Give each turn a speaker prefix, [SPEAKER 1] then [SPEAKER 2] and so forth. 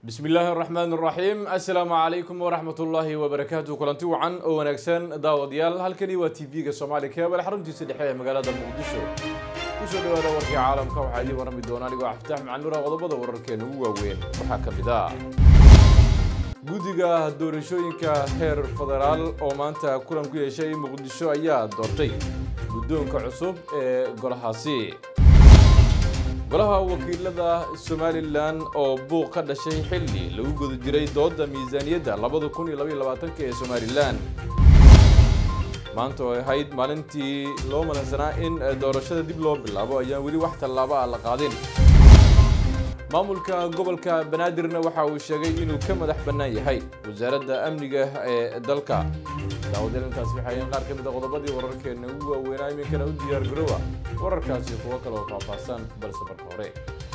[SPEAKER 1] bismi illaahi araxmaan araxiim assalaamu calaykum waraxmat ullaahi wabarakaatu kulanti wacan oo wanaagsan daawadayaal halkani waa t v-ga soomaali keebal xaruntiisa dhexe ee magaalada muqdisho kusoo dhawaada warkii caalamka waxaa idiin warrami doona anigoo cabditax macanuura qodobada wararkeena ugu waaweyn waxaa ka mid ah guddiga doorashooyinka heer federaal oo maanta kulan ku yeeshay muqdisho ayaa doortay guddoonka cusub ee golahaasi golaha wakiilada somalilan oo buuq ka dhashay xilli lagu guda jiray dooda miisaaniyadda labada kun iyo labaiyo labaatanka ee somalilan maanta oo ahayd maalintii loo malansanaa in doorashada dib loo bilaabo ayaan weli wax tallaabo ah la qaadin maamulka gobolka banaadirna waxa uu sheegay inuu ka madax bannaan yahay wasaaradda amniga ee dalka daawadeel intaasi waxay ahayn qaar ka mid a qodobadii wararkeena ugu waaweynaa iminkana u diyaar garoowa wararkaasi kuwo kale oo faahfaahsan balse marka hore